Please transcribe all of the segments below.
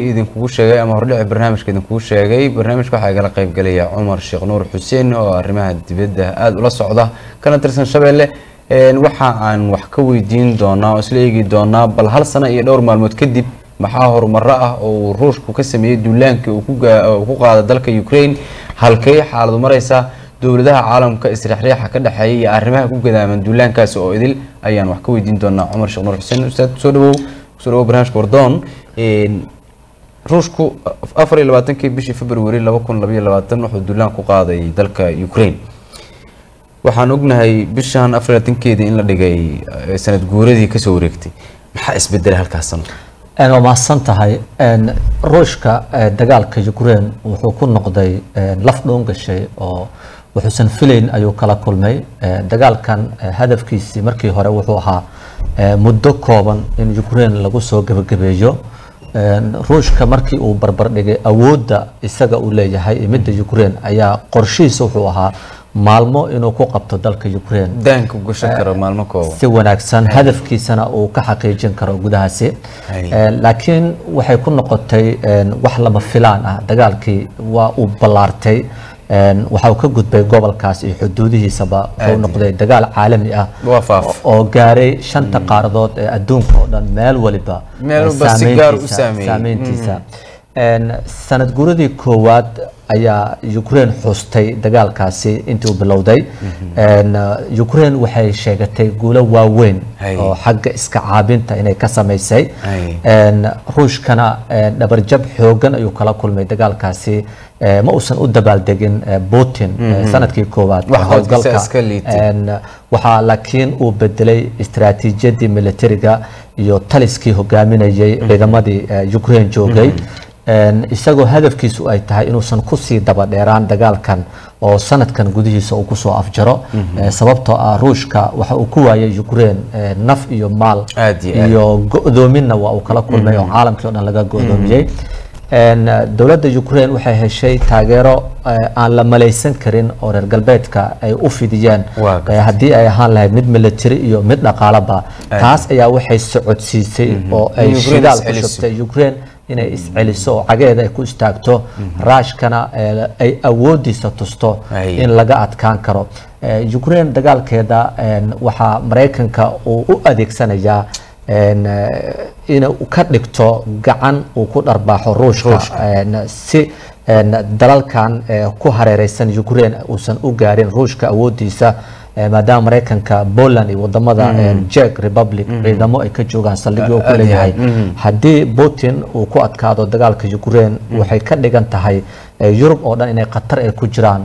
idinkugu sheegay ama hordhici barnaamijka idinkugu sheegay barnaamijka waxaa igala qaybgalaya cumar sheekh nuur xuseen oo arrimaha dibadda aada ula socda kana tirsan shabeelle waxa aan wax ka weydiin doonaa oo isla eegi doonaa bal hal sano iyo dhowr maalmood kadib maxaa horumaro ah oo uu ruushku ka sameeyey duulaankii uu ku qaada dalka ukraine halkay xaaladu mareysa dowladaha caalamka isriixriixa ka dhexeeya iyo arrimaha ku gadaaman duulaankaasi oo idil ayaan wax ka weydiin doonaa cumar sheekh nuur xuseen ustaad kusoo dhawow kusoo dhawow barnaamijka wardoon ruushku afar iyo labaatankii bishii february laba kun labaiyo labaatan wuxuu duulaan ku qaaday dalka ukraine waxaan ognahay bishan afar iyo labaatankeedii in la dhigay sanad guuradii kasoo wareegtay maxaa isbedelay halkaas sano waa mahadsan tahay ruushka dagaalka ukraine wuxuu ku noqday laf dhoon gashay oo wuxuusan filayn ayuu kala kulmay dagaalkan hadafkiisii markii hore wuxuu ahaa muddo kooban in ukraine lagu soo gebagabeeyo ruushka markii uu barbardhigay awoodda isaga uu leeyahay midda ukraine ayaa qorshihiisa wuxuu ahaa maalmo inuu ku qabto dalka ukraine daanka gashan karo maalmo kooban si wanaagsan hadafkiisana uu ka xaqiijin karo gudahaasi laakiin waxay ku noqotay wax lama filaan ah dagaalkii waa uu ballaartay waxa uu ka gudbay gobolkaas iyo xuduudihiisaba wuxuu noqday dagaal caalami ah oo gaaray shanta qaaradood ee adduunka oo dhan meel waliba saameyntiisa sanad guuradii koowaad ayaa ukraine xustay dagaalkaasi intii uu bilowday ukraine waxay sheegatay guulo waaweyn oo xagga iska caabinta inay ka samaysay ruushkana dhabarjab xoogan ayuu kala kulmay dagaalkaasi ma uusan u dabaaldegin putin sanadkii koowaad howlgalka waxaa laakiin uu bedelay istaraatiijiyadii militariga iyo taliskii hogaaminayay ciidamadii ukraine joogay isagoo hadafkiisu ay tahay inuusan kusii daba dheeraan dagaalkan oo sanadkan gudihiisa uu kusoo afjaro sababtoo ah ruushka waxa uu ku waayay ukraine naf iyo maal iyo go-doominna waa uu kala kulmay oo caalamkii o dhan laga go-doomiyey dowladda ukraine waxay heshay taageero aan la malaysan karin oo reer galbeedka ay u fidiyeen haddii ay ahaan lahayd mid military iyo mid dhaqaalaba taas ayaa waxay socodsiisay oo ay shidaal ku shubtay ukraine inay isceliso oo cageeda ay ku istaagto raashkana ay awoodiisa tusto in laga adkaan karo ukraine dagaalkeeda waxaa maraykanka uu u adeegsanayaa inuu ka dhigto gacan uu ku dharbaaxo ruushka si dalalkan ku hareereysan ukraine uusan u gaarin ruushka awoodiisa maadaama maraykanka poland iyo wadamada jek republic ciidamo ay ka joogaan saldhigyo ku leeyahay haddii putin uu ku adkaado dagaalka ukraine waxay ka dhigan tahay yurub oo dhan inay qatar ay ku jiraan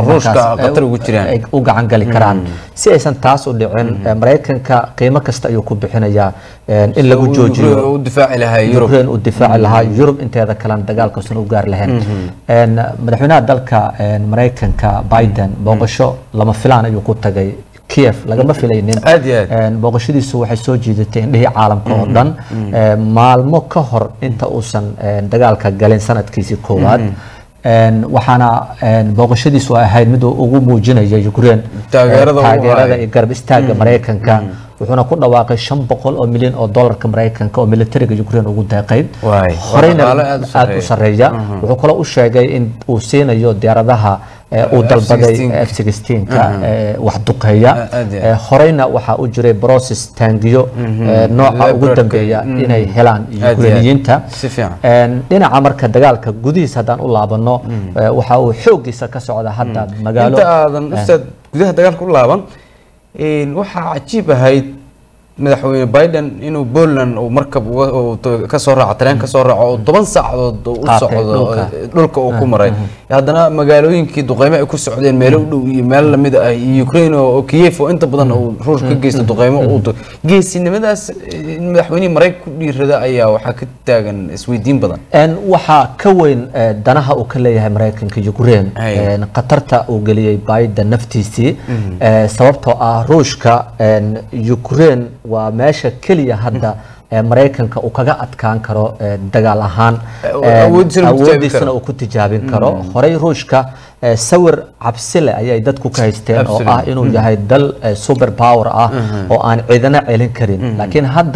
ay u gacan gali karaan si aysan taas u dhicin maraykanka qiimo kasta ayuu ku bixinayaa in lagu joojiyo ukraine uu difaaci lahaa yurub inteeda kalena dagaalkausan u gaari lahayn madaxweynaha dalka maraykanka biden booqasho lama filaan ayuu ku tagay kiev lagama filaynin booqashadiisu waxay soo jiidatay indhihii caalamka oo dhan maalmo ka hor inta uusan dagaalka galin sanadkiisii koowaad waxaana booqashadiisu ay ahayd mid ugu muujinaya ukraine taageerada iyo garab istaaga maraykanka wuxuuna ku dhawaaqay shan boqol oo milyan oo dolarka maraykanka oo militariga ukraine ugu deeqay horeyna aada u sareeya wuxuu kaloo u sheegay in uu siinayo diyaaradaha uu dalbaday f sixteenka wax duqeeya horeyna waxaa u jiray broses taangiyo nooca ugu dambeeya inay helaan ukrainiyiinta dhinaca marka dagaalka gudihiisa haddaan u laabano waxa uu xoogiisa ka socda hadda magaalo inta aadan ustaad gudaha dagaalka u laaban waxaa cajiib ahayd madaxweyne biden inuu poland uu markab kasoo raaco tareen kasoo raaco oo toban saacadood u socdo dhulka uu ku maray haddana magaalooyinkii duqeymo ay ku socdeen meelo u dhow iyo meel lamid ah iyo ukraine oo kiev oo inta badan uu ruushka ka geysta duqeymo uu geesinimadaas madaxweynihii maraykan ku dhiirada ayaa waxaa ka taagan isweydiin badan waxaa ka weyn danaha uu ka leeyahay maraykanka ukraine khatarta uu geliyey biden naftiisii sababtoo ah ruushka ukraine waa meesha keliya hadda maraykanka uu kaga adkaan karo dagaal ahaan awoodiisana uu ku tijaabin karo horey ruushka sawir cabsile ayay dadku ka haysteen oo ah inuu yahay dal super power ah oo aan ciidana celin karin laakiin hadda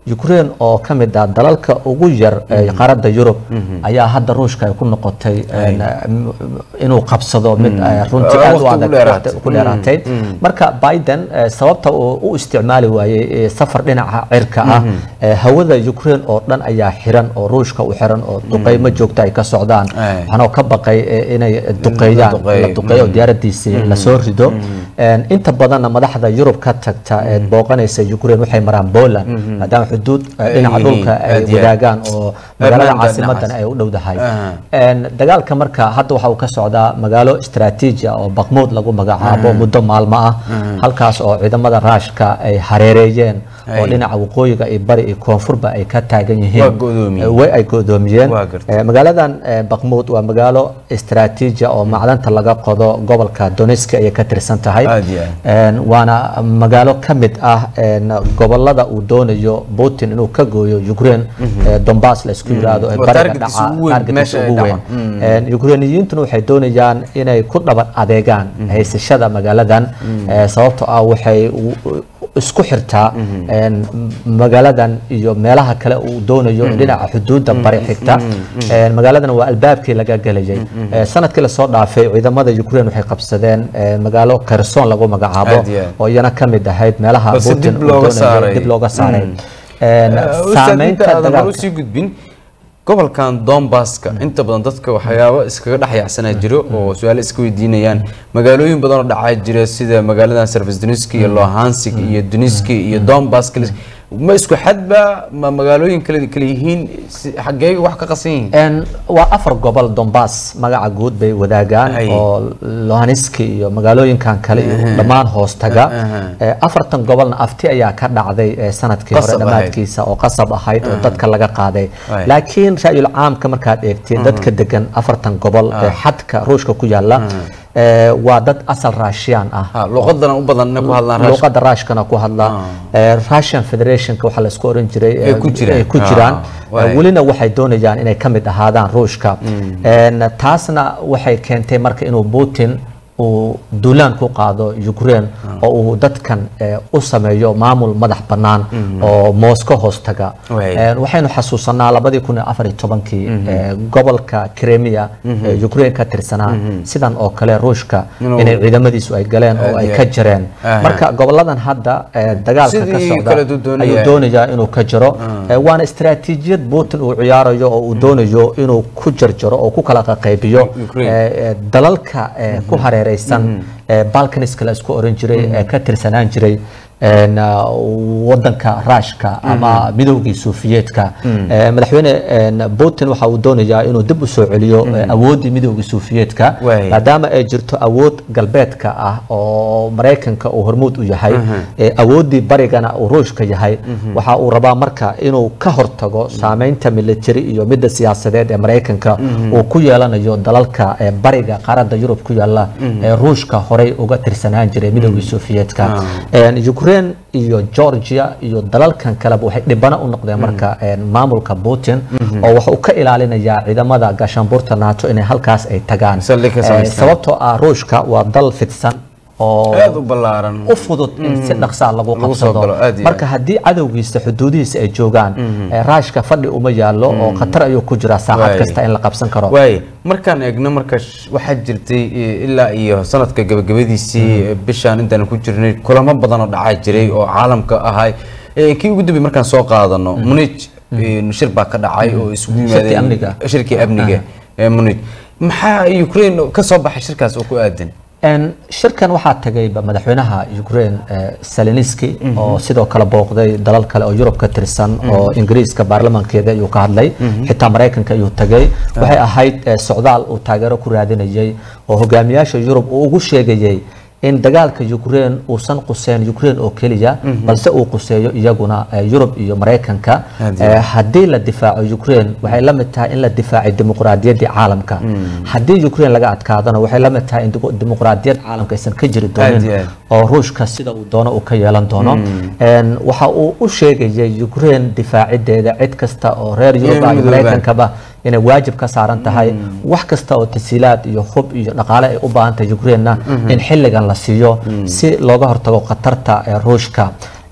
ukraine oo ka mid ah dalalka ugu yar ee qaaradda yurub ayaa hadda ruushka ay ku noqotay een, m- inuu qabsado mid eh, runtii Ah, aad u waqti adag ugu dheeraatay. waqti ku dheeraatay marka biden eh, sababta uu u isticmaali waayey eh, safar dhinaca cirka ah eh, hawada ukraine oo dhan ayaa xiran oo ruushka u xiran oo duqeymo joogta ay ka socdaan Ay. waxaana ka baqay eh, inay duqeeyaan duqeeyo. la duqeeyo diyaaradiisii lasoo rido Een, inta badanna madaxda yurub ka tagta ee booqanaysa ukraine waxay maraan poland maadaama xuduud eh, Ay dhinaca yihiin, dhulka ay aad iyo aad. wadaagaan oo magaalada Irlanda caasimadana dhinacaas. ay u dhowdahay Aha. Een, dagaalka marka hadda waxa uu ka socdaa magaalo istaraatiiji ah oo bakmuud lagu magacaabo muddo maalmo ah halkaas oo ciidamada raashka ay hareereeyeen oo Ay. dhinaca waqooyiga iyo bari iyo koonfurba ay ka taagan yihiin Waa go'doomiyeen. Eh, way ay go'doomiyeen Waa gartay. Eh, magaaladan eh, bakmuud waa magaalo istaraatiiji ah oo macdanta laga qodo gobolka donetsk ayay ka tirsan tahay Aad iyo aad. Een, waana magaalo ka mid ah een, gobolada uu doonayo putin inuu ka gooyo ukraine ee donbass la isku yiraahdo ee Waa bariga targetkiisa dhaca ugu weyn, targetkiisa meesha ay ugu weyn dhacaan. Een, ukrainiyiintuna waxay doonayaan inay ku dhaban adeegaan haysashada magaaladan ee, sababtoo ah waxay u- u- isku xirtaa een, magaaladan iyo meelaha kale uu doonayo dhinaca xuduudda bari xigta Een, magaaladan waa albaabkii laga gelayay Ee, sanadkii lasoo dhaafay ciidamada ukraine waxay qabsadeen ee, magaalo kherson lagu magacaabo Aad iyo aad. oo iyana ka mid ahayd meelaha Balse Putin dib uu looga doonayo saaray. dib looga saaray Een, ustaad saameynta inta aadan hore dagaalka usii gudbin gobolkan donbasska inta badan dadka waxyaabo iskaga dhex yaacsanaa jiro oo su-aalo iska weydiinayaan magaalooyin badan oo dhacaa jira sida magaaladan serfesdoniski iyo lohansig iyo duniski iyo donbass kale ma isku xadba ma magaalooyin kale kale yihiin si- xaggee wax ka qasan yihiin Een, waa afar gobol donbass magaca guud bay wadaagaan Ay. oo lohanski iyo magaalooyinkan kale iyo dhammaan hoostaga Aha. Ee, afartan gobolna afti ayaa ka dhacday ee sanadkii hore Qasab ahayd. dhammaadkiisa oo qasab ahayd oo dadka laga qaaday Ay. laakiin ra'yul caamka markaad eegtid dadka degan afartan gobol ee xadka ruushka ku yaala ee, waa dad asal raashiyaan ah ha luqadana u badan inay ku hadlaan raashka luqada raashkana ku hadla Ee, russian federationka waxaa la isku oran jiray Ay ku jiraan. ay ku jiraan Ah, waay. welina waxay doonayaan inay ka mid ahaadaan ruushka Een, taasna waxay keentay marka inuu putin uu duulaan ku qaado ukraine oo uu dadkan eh, u sameeyo maamul madax bannaan oo moscow hoostaga Waay. Een, waxaynu xasuusanaa labadii kun iyo afar iyo tobankii eh, gobolka crimea ee ukraine ka tirsanaa sidan oo kale ruushka Inuu- inay ciidamadiisu ay galeen oo Aad ay iyo ka aad. jareen Aha. marka goboladan hadda eh, dagaalka ka Sidii socda kale duu doonaya. ayuu doonayaa inuu ka jaro Eh, waana istaraatiijiyad putin uu ciyaarayo oo uu doonayo inuu ku jarjaro oo ku kala qaybiyo Ukraine. eh, eh, dalalka eh, ku hareereysan eh, balkaniska la isku oran jiray ee ka tirsanaan jiray een, ah, wadanka raashka ama midowgii suufiyeedka Eh, madaxweyne een, putin waxa uu doonayaa inuu dib u soo celiyo eh, awooddii midowgii suufiyeedka Waay. maadaama ay jirto awood galbeedka ah oo maraykanka uu hormuud u yahay ee awooddii barigana uu ruushka yahay waxa uu rabaa marka inuu ka hortago saameynta military iyo midda siyaasadeed ee maraykanka uu ku yeelanayo dalalka ee bariga qaaradda yurub ku yaala ee ruushka horey uga tirsanaan jiray midowgii sofiyeetka Een, ukraine iyo georgia iyo dalalkan kaleba waxay dhibano u noqdeen marka een, maamulka putin oo waxa uu ka ilaalinayaa ciidamada gaashaanbuurta nato inay halkaas ay tagaan Saldhig ka Eh, samaystaan. sababtoo ah ruushka waa dal fidsan oo aad u ballaaran u fudud in si dhaqsaa lagu Lagu soo qabsado galo, aad iyo marka haddii cadowgiisa xuduudihiisa ay joogaan eh, raashka fadhi uma yaallo oo khatar ayuu ku jiraa saacad Waay. kasta in la qabsan karo waaye markaan eegno marka sh- waxaa jirtay eh, ilaa iyo sanadka gabagabadiisii eh, bishaan intaan ku jirnay kulamo badan oo dhacaa jiray oo caalamka ahay Eh, kii ugu dambeeyay markaan soo qaadano munij eh, shir baa ka dhacay oo isugu Shirkii yimaadeen amniga. shirkii amniga ee munij maxaa ukraine ka soo baxay shirkaas oo ku aadan Een, shirkan waxaa tagay ba madaxweynaha ukraine eh, zeleniski oo sidoo kale booqday dalal kale oo yurub ka tirsan oo ingiriiska baarlamankeeda ayuu ka hadlay xitaa maraykanka ayuu tagay waxay ahayd eh, socdaal uu taageero ku raadinayay oo hogaamiyaasha yurub uu ugu sheegayay in dagaalka ukraine uusan quseyn ukraine oo keliya balse uu quseeyo iyaguna eh, yurub iyo maraykanka Aad Eh, haddii la difaaco ukraine waxay la mid tahay in la difaacay dimuqraadiyaddii caalamka haddii ukraine laga adkaadana waxay la mid tahay in dimu- dimuqraadiyad caalamka aysan ka jiri Aad doonin iyo aad. oo ruushka sida uu doono uu ka yeelan doono Een, waxa uu u sheegayay ukraine difaacideeda cid kasta oo reer yurub ah iyo midoobaan. maraykankaba inay waajib ka saaran tahay wax kasta oo tasiilaad iyo hub iyo dhaqaale ay u baahan tahay ukrainena in xilligan la siiyo si looga hortago khatarta ee ruushka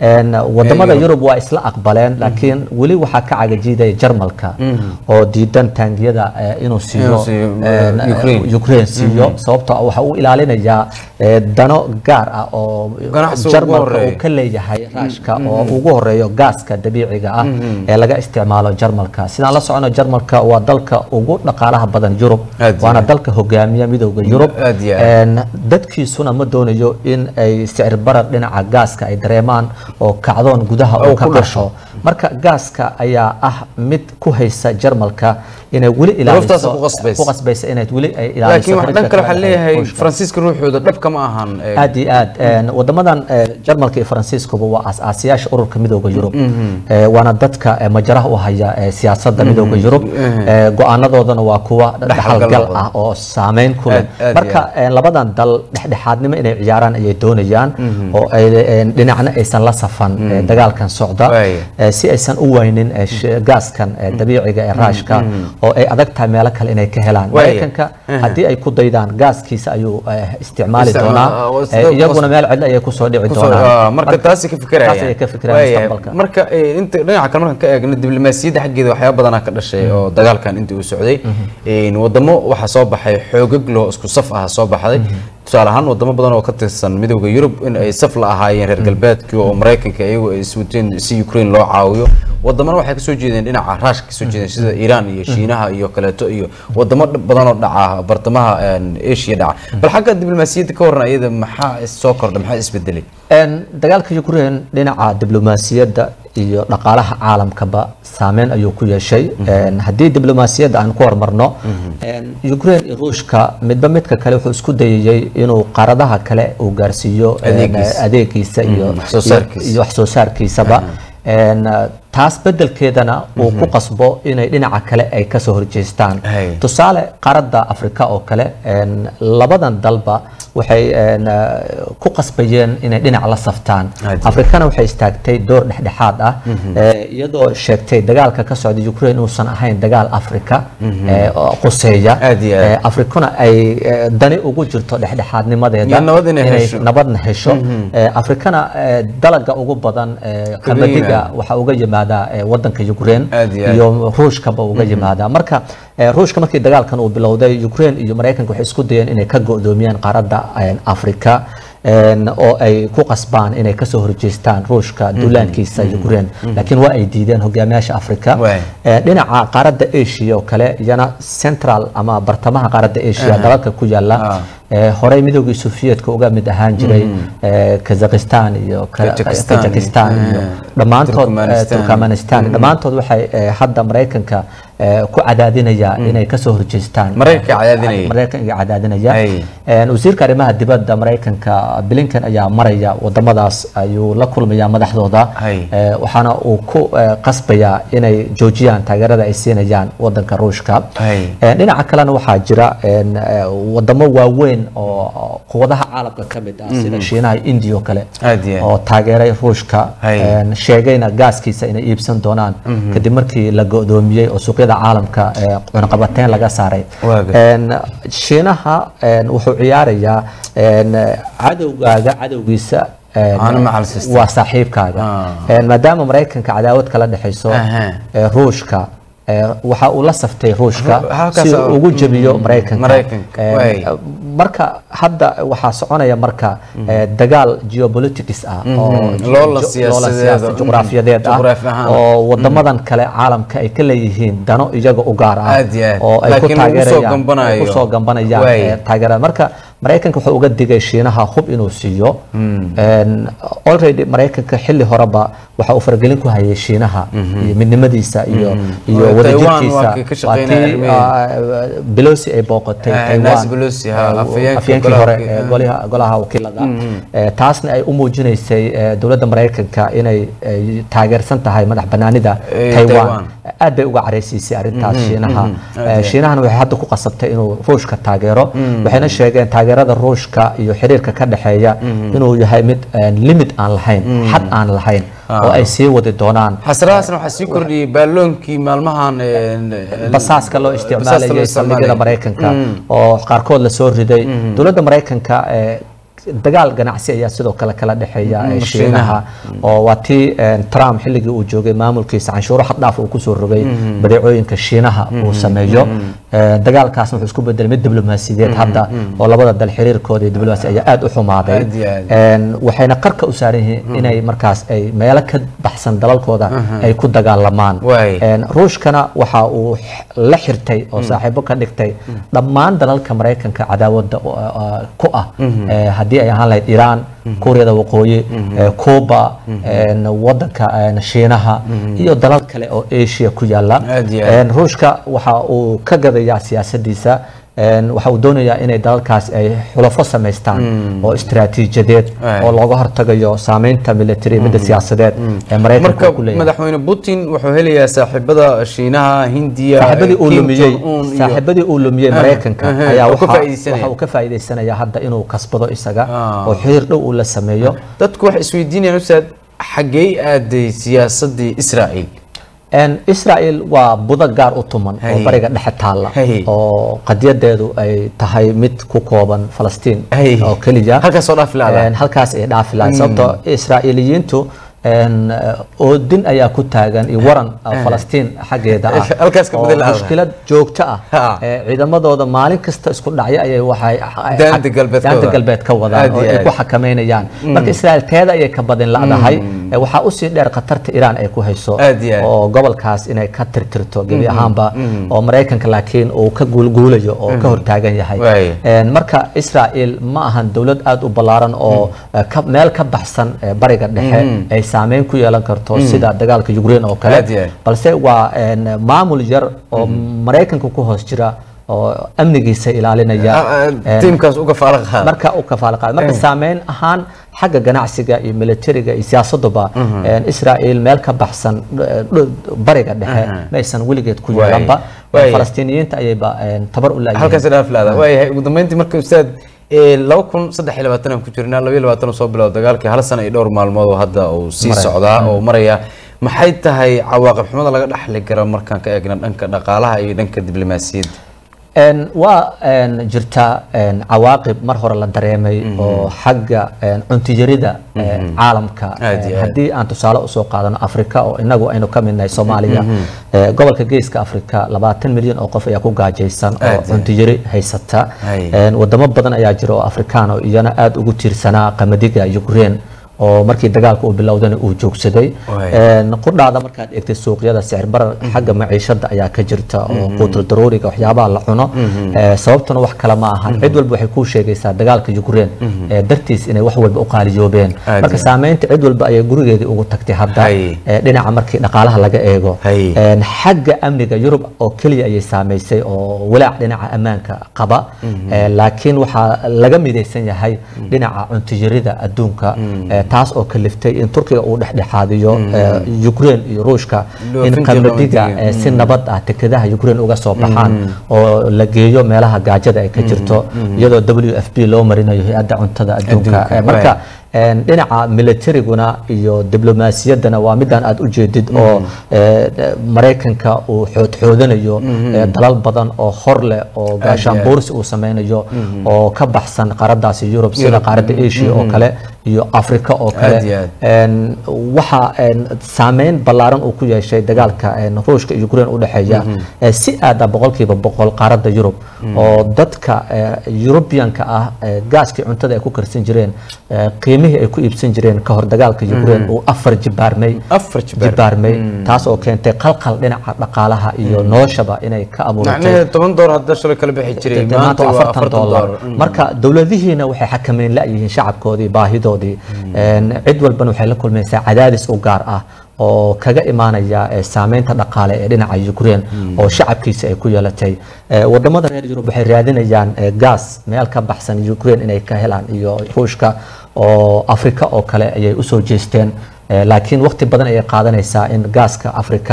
een, wadamada Yurub. yurub waa isla aqbaleen laakiin weli waxaa ka cagajiidaya jarmalka oo diidan taangiyada eh, inuu siiyo Inuu siiyo, een, eh, Ukraine. Ukraine siiyo sababtoo ah waxa uu ilaalinayaa eh, dano gaar ah oo Ganacsi ugu jarmalka uu horeeya. ka leeyahay raashka oo ugu horeeyo gaaska dabiiciga ah ee laga isticmaalo jarmalka sidaan la socono jarmalka waa dalka ugu dhaqaalaha badan yurub Aad iyo waana aad. dalka hogaamiya midooda yurub Aad iyo aad. Een, dadkiisuna ma doonayo in ay sicir barar dhinaca gaaska ay dareemaan oo kacdoon gudaha Oo uu ka ku dhasho marka gaaska ayaa ah mid ku haysa jarmalka inay weli Duruuftaas ilaaliso ku qasbaysa. ku qasbaysa inay weli ay ilaaliso laakiin wax dhan kale waxaa xiriirka leeyahay Ruushka. faransiiska ruuxooda dhabka ma ahan ee, aad iyo aad Een, wadamadan eh, jarmalka iyo faransiiskuba waa aas-aasayaasha ururka midooda yurub Eh, waana dadka eh, majaraha u haya eh, siyaasadda midooda yurub Eh, go-aanadoodana waa kuwa Dhexalgal dhexalgal badan. ah oo saameyn ku leh Aad- aad iyo marka eh, labadan dal dhexdhexaadnimo inay ciyaaraan ayay doonayaan oo ay eh, dhinacna aysan la safan eh, dagaalkan socda Waaya. eh, si aysan u waynin eh, sh- gaaskan eh, dabiiciga ee raashka oo ay adag tahay meelo kale inay ka helaan Waaya. maraykanka haddii ay ku daydaan gaaskiisa ayuu eh, isticmaali Isticmaal- doonaa oo Eh, sida- iyaguna meel cidlo ayay kusoo dhici kusoo- doonaan ah, marka taasi ka fikirayaan taas ayay ka fikirayaan Waayahay. mustaqbalka marka eh, inta dhinaca kale markaan ka eegno diblomaasiyadda xaggeeda waxyaaba badanaa ka dhashay oo dagaalkan intii uu socday Een, wadamo waxaa soo baxay xoogag loo isku saf ah soo baxday tusaale ahaan wadamo badan oo ka tirsan midowda yurub in ay saf la ahaayeen reer galbeedkii oo maraykanka iyagu ay iswateen si ukraine loo caawiyo wadamana waxay kasoo jeedeen dhinaca raashka kasoo jeedeen sida iiraan iyo shiinaha iyo kaleeto iyo wadamo dh- badan oo dhaca bartamaha een, asia dhaca bal xagga diblomaasiyadda ka waran iyada maxaa is- soo kordhay maxaa isbedelay Een, dagaalka ukraine dhinaca diblomaasiyadda iyo dhaqaalaha caalamkaba saameyn ayuu ku yeeshay Een, haddii diblomaasiyadda aan ku hormarno een, ukraine iyo ruushka midba midka kale wuxuu isku dayayey inuu qaaradaha kale uu gaarsiiyo een, Adeegiisa. adeegiisa iyo wax soo saarkiisa. iyo wax soo saarkiisaba Een, taas bedelkeedana uu ku qasbo inay dhinaca kale ay kasoo horjeestaan Hay. tusaale qaaradda afrika oo kale een, labadan dalba waxay een, eh, ku qasbayeen inay dhinac la saftaan Aad. afrikana waxay istaagtay door dhexdhexaad ah eh, iyadoo sheegtay dagaalka ka socda ukraine inuusan ahayn dagaal afrika eh, oo quseeya Aad iyo aad. Eh, afrikuna ay eh, dani ugu jirto dhexdhexaadnimadeeda Iyo nabad inay hesho. nabadna hesho Eh, afrikana eh, dalaga ugu badan eh, qamadiga yimaado. waxaa uga yimaada eh, wadanka ukraine Aad iyo aad. iyo ruushkaba uga yimaada marka eh, ruushka markii dagaalkan uu bilowday ukraine iyo maraykanka waxay isku dayeen inay ka go'doomiyaan qaaradda eh, afrika een, oo ay ku qasbaan inay kasoo horjeestaan ruushka duulaankiisa ukraine laakiin waa ay diideen hogaamiyaasha afrika Waay. Eh, dhinaca qaaradda asia oo kale iyana central ama bartamaha qaaradda asia dalalka ku yaala Ah. eh, horey midoogii sofiyeetka uga mid ahaan jiray eh, kazakhistan iyo ka- Kazakhstan. kazakhstan iyo Eh, dhammaantood eh, Turkmenistan. turkmenistan dhammaantood waxay eh, hadda maraykanka eh, ku cadaadinaya inay kasoo horjeestaan Maraykanka cadaadinaya. maraykanka cadaadinaya Ay. Een, wasiirka arrimaha dibadda maraykanka blinken ayaa maraya wadamadaas ayuu la kulmaya madaxdooda Ay. Eh, waxaana uu ku eh, qasbayaa inay joojiyaan taageerada ay siinayaan wadanka ruushka Ay. Eh, dhinaca kalena waxaa jira een, eh, wadamo waaweyn oo quwadaha caalamka ka mid ah sida shiinaha iyo india oo kale Aad iyo aad. oo taageeray ruushka Hay. een, sheegayna gaaskiisa inay iibsan doonaan kadib markii la go'doomiyey oo suuqyada caalamka ee cunaqabateyn laga saaray Waa gar- Een, shiinaha een, wuxuu ciyaarayaa een, cadowgaaga cadowgiisa een, Aanu macal sistem. waa saaxiibkaaga Ah. Een, maadaama maraykanka cadaawad kala dhexayso Aha. ee, ruushka ee, waxa uu la saftay ruushka Ru- halkaas si uu oo- ugu jebiyo maraykanka Maraykanka, Een, waay. marka hadda waxaa soconaya marka eh, dagaal geopolitics ah oo Mhm. Loola jo- siyaasadeed siyaasa- oo- juqraafiyadeed ah juqraafi ahaan. oo wadamadan kale caalamka ay ka leeyihiin dano iyaga u gaar ah Aad iyo aad. oo ay ku Laakiin lagu soo taageerayaan gambanayo. ay ku soo gambanayaan Waay. eh, taageerada marka maraykanka wuxuu uga digay shiinaha hub inuu siiyo Een, already maraykanka xilli horeba waxa uu faragelin ku hayay shiinaha iyo midnimadiisa iyo iyo Taiwan wadajirkiisa waa kii ka shaqeynaya tii, arrimaheeda. ah, Pelosi ay booqatay Ah, Taiwan Nancy Pelosi, ha, eh, afhayeenka afhayeenkii golaha hore wakiil- ee golaha golaha wakiilada Eh, taasna ay u muujinaysay eh, dowladda maraykanka inay eh, taageersan tahay madax banaanida Eh, taiwan Taiwan. aad bay uga careysiisay arrintaas shiinaha aad Eh, iyo shiinahana waxay hadda ku qasabtay inuu ruushka taageero waxayna sheegeen taageerada ruushka iyo xiriirka ka dhexeeya inuu yahay mid eh, limit aan lahayn xad aan lahayn oo ay sii wadi doonaan xasradaasna waxaa sii kordhiyey baaloonkii maalmahan een, een, basaaska loo basaasta loo isticmaalayay saldhigyada isticmaalayay. maraykanka oo qaarkood la soo riday dowladda maraykanka ee dagaal ganacsi ayaa sidoo kale kala dhexeeya Mm, eh, Shiinaha. shiinaha oo waa tii eh, trump xilligii uu joogay maamulkiisa canshuuro xad dhaaf uu kusoo rogay badeecooyinka shiinaha uu sameeyo Eh, dagaalkaasna wuxuu isku bedelay mid diblomaasiyadeed hadda oo labada dal xiriirkooda iyo diblomaasi ayaa aad u xumaaday Aad iyo aad. Een, waxayna qarka u saaran yihiin inay markaas ay meelo ka baxsan dalalkooda ay ku dagaalamaan Waay. Een, ruushkana waxa uu x- la xirtay oo saaxiibo ka dhigtay dhammaan dalalka maraykanka cadaawada u- uh, ku ah Eh, haddii ay ahaan lahayd iiraan kuuriyada waqooyi eh, cuba een, wadanka een, shiinaha iyo dalal kale oo asia ku yaala Aad iyo aad. Een, ruushka waxa uu ka gadayaa siyaasadiisa een, waxa uu doonayaa inay dalalkaas ay xulafo samaystaan oo istiraatiijiyadeed Waay. oo looga hortagayo saameynta military midda siyaasadeed ee maraykanka marka uu ku leeyahay madaxweyne putin wuxuu helayaa saaxiibada shiinaha hindiya saaxiibadii uu Kim lumiyey Jong-un iyo- saaxiibadii uu lumiyey maraykanka aha, ayaa oo ka waxa faa'iideysanaya. waxa uu ka faa'iideysanaya hadda inuu kasbado isaga Ah. oo xiriir dhow uu la sameeyo dadku waxay isweydiinayaan ustaad xaggee aaday siyaasadii israa'iil Een, Israel waa budo gaar u tuman oo Hay. bariga dhexe taalla Hay. oo qadiyadeedu ay tahay mid ku kooban Falastiin Hay. oo keliya halkaas oo dhaafi lahadaa Een, halkaas ay dhaafi lahayd sababtoo Israa'iiliyiintu een, oo din ayaa ku taagan iyo waran oo Falastiin xaggeeda ah Halkaas ka oo bedel lahadaa. mushkilad joogto ah Ha. ee ciidamadooda maalin kasta isku dhacya ayay waxay Daanta galbeed ka daanta wadaan. galbeed ka wadaan Aad oo iyo ay aad. ku xakameynayaan marka Israel teeda ayay ka badin la'dahay Ee, waxaa usii dheer khatarta Iran ay ku hayso Aad iyo aad. oo gobolkaas inay ka tirtirto gebi ahaanba oo maraykanka laakiin uu ka guulguulayo oo ka hortaagan yahay Waay. Een, marka Israel ma ahan dowlad aad u ballaaran oo eh, ka- meel ka baxsan eh, bariga dhexe ay saameyn ku yeelan karto sida dagaalka Ukraine oo kale Aad iyo aad. balse waa een, maamul yar oo maraykanka ku hoos jira oo amnigiisa ilaalinaya Ah, ah, Een, tiimkaas uga faala qaada marka u kafaala qaada marka saameyn ahaan xagga ganacsiga iyo militariga iyo siyaasaduba een, Israel meel ka baxsan eh, dh- bariga dhexe maysan weligeed ku Waay. yeelanba Waay. falastiiniyiinta ayayba een, tabar u laayihiin halkaas dhaafi lahadaa waayahay ugu dambeyntii marka ustaad ee, laba kun saddex iyo labaatan aan ku jirnaa laba iyo labaatan oo soo bilowda dagaalkii hal sano iyo dhowr maalmood oo hadda uu sii Maraya. socdaa oo maraya maxay tahay cawaaqib xumada laga dhaxli kara markaan ka eegna dhanka dhaqaalaha iyo dhanka diblomaasiyadda Een, waa een, jirtaa een, cawaaqib mar hore la dareemay oo xagga een, cuntiyarida een, caalamka Aad iyo een, aad. haddii aan tusaale usoo qaadano afrika oo inagu aynu ka midnahay soomaaliya ee, gobolka geeska afrika labaatan milyan oo qof ayaa ku gaajaysan oo Aad iyo aad. cuntiyari haysata Hay. Een, wadamo badan ayaa jira oo afrikaan oo iyana aad ugu tiirsanaa qamadiga ukraine oo markii dagaalka uu bilowdana uu joogsaday Waay. Een, qudhaada markaad eegtay suuqyada sicir barar xagga maciishada ayaa ka jirta oo quutul daruuriga waxyaabaha la cuno Ee, sababtuna wax kale ma ahan cid walba waxay kuu sheegaysaa dagaalka Ukraine ee dartiis inay wax walba u qaaliyoobeen Aad marka iyo. saameynta cid walba ayay gurigeedii ugu tagtay hadda Hay. ee, dhinaca markii dhaqaalaha laga eego Hay. Een, xagga amniga Yurub oo keliya ayay saameysay oo walaac dhinaca ammaanka qaba Ee, laakiin waxaa laga midaysan yahay dhinaca cuntiyarida adduunka Ee, taas oo kaliftay in Turkiga uu dhexdhexaadiyo ee, Ukraine iyo Ruushka in Dhoofintii qamadiga qamadiga. ee, si nabad ah tekadaha Ukraine uga soo baxaan oo la geeyo meelaha gaajada ay ka jirto iyadoo WFP loo marinayo hay-adda cuntada adduunka Adduunka, Ee, marka waay. een, dhinaca militariguna iyo diblomaasiyaddana waa midaan aad u jeedid oo ee, maraykanka uu xoodxoodanayo ee, dalal badan oo hor leh oo gaashaan aad. boorsi uu sameynayo oo ka baxsan qaaradaasi Yurub sida Yurub. qaaradda Asia oo kale iyo Afrika oo kale Aad iyo aad. Een, waxa een, saameyn ballaaran uu ku yeeshay dagaalka een, Ruushka iyo Ukraine u dhexeeya ee, si aad ah boqolkiiba boqol qaaradda Yurub oo dadka ee, European-ka ah ee, gaaskii cuntada ay ku karsan jireen ee, qiimihii ay ku iibsan jireen ka hor dagaalka Ukraine uu afar jibaarmay afar jibaar jibaarmay taas oo keentay qalqal dhinaca dhaqaalaha iyo noloshaba inay ka abuurtay macnaheedu toban door hadda shalay kala bixi jiray maanta maanta waa waa afartan afartan dollar door marka dowladihiina waxay xakameyn la-yihiin shacabkoodii baahidoodii Een, cid walbana waxay la kulmaysaa cadaadis u gaar ah oo kaga imaanaya ee, saameynta dhaqaale ee dhinaca Ukraine oo shacabkiisa ay ku yeelatay Ee, wadamada reer Yurub waxay raadinayaan ee, gaas meel ka baxsan Ukraine inay ka helaan iyo Ruushka oo Afrika oo kale ayay usoo jeesteen Ee, laakiin waqti badan ayay qaadanaysaa in gaaska Afrika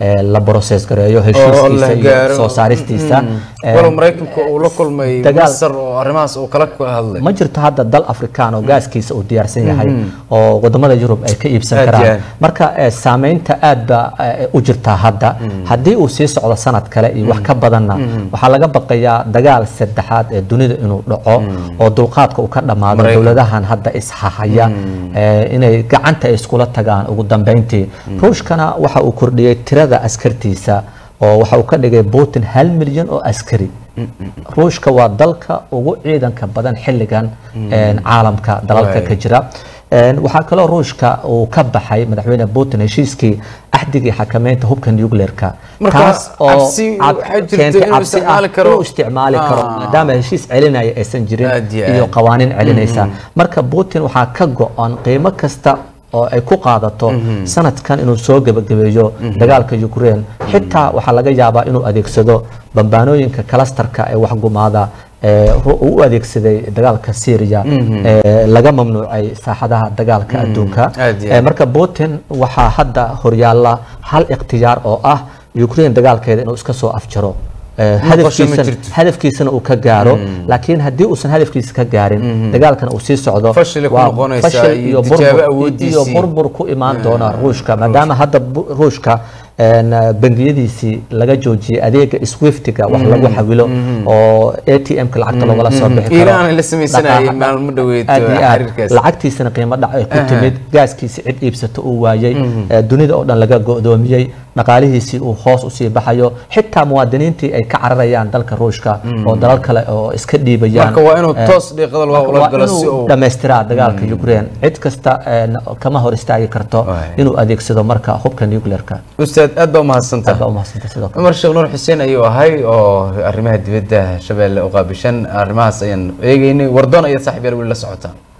ee, la process gareeyo oo heshiiskiisa la iyo gaaro soo saaristiisa Ee, walow maraykanku uu la kulmay dagaal- masar oo arrimahaas uu kala hadlay ma jirto hadda dal afrikaan oo gaaskiisa uu diyaarsan yahay oo wadamada yurub ay ka iibsan Aad iyo karaan aad. marka eh, saameynta aad ba eh, u jirtaa hadda haddii uu sii socdo sanad kale iyo wax ka badanna waxaa laga baqayaa dagaal saddexaad ee dunida inuu dhaco oo dulqaadka uu ka dhammaado Maraykan. dowladahan hadda ishahaya eh, inay gacanta ay iskula tagaan ugu dambeyntii ruushkana waxa uu kordhiyey tirada askartiisa oo waxa uu ka dhigay putin hal milyan oo askari ruushka waa dalka ugu ciidanka badan xilligan een, caalamka dalalka Waay. ka jira Een, waxaa kaloo ruushka uu ka baxay madaxweyne putin heshiiskii axdigii xakameynta hubka nuclearka Marka, cabsi cad- waxaa jirta keentay inuu cabsi ah isticmaali karo- inuu isticmaali karo Ah. maadaama heshiis celinaya aysan jirin Aad iyo iyo aad. qawaaniin celinaysa marka putin waxaa ka go-an qiimo kasta oo ay ku qaadato sanadkan inuu soo gebagabeeyo dagaalka ukraine xitaa waxaa laga yaabaa inuu adeegsado bambaanooyinka kalastarka ee waxgumaada ee ru- uu u adeegsaday dagaalka syria ee laga mamnuucay saaxadaha dagaalka adduunka Aad iyo Ee, aad. marka putin waxaa hadda horyaala hal ikhtiyaar oo ah ukraine dagaalkeeda inuu iska soo afjaro Ee, qorshe ma hadafkiisan jirto. hadafkiisana uu ka gaaro laakiin haddii uusan hadafkiisa ka gaarin dagaalkan uu sii socdo Fashil ay ku waa noqonaysaa fashil iyo iyo tijaabo burbur awoodiisii. iyo burbur ku imaan doona ruushka maadaama hadda bu- ruushka een, bangiyadiisii laga joojiyey adeega swiftiga wax lagu xawilo oo a t m-ka lacagta loogala soo bixi karo Iiraan la sameysanayay Dhaqaaqa- maalmo dhaweyd aad iyo aad. xiriirkaas. lacagtiisana qiimo dhac ay ku timid gaaskiisi cid iibsato uu waayey ee, dunida oo dhan laga go'doomiyey dhaqaalihiisii uu hoos usii baxayo xitaa muwaadiniintii ay ka cararayaan dalka ruushka oo dalal kale oo iska dhiibayaan marka waa inuu Ee, toos dhiiqada loo ula waa galo si inuu uu dhammaystiraa dagaalka ukraine cid kasta een, kama hor istaagi karto Waay. inuu adeegsado marka hubka nuclearka ustaad aad baa umahadsantaha aad baa umahadsantahay sidoo kale cumar sheekh nuur xuseen ayuu ahay oo arrimaha dibadda shabeelle u qaabishan arrimahaas ayaan eegeynay wardoon ayaad saaxiib yaal weli la socotaan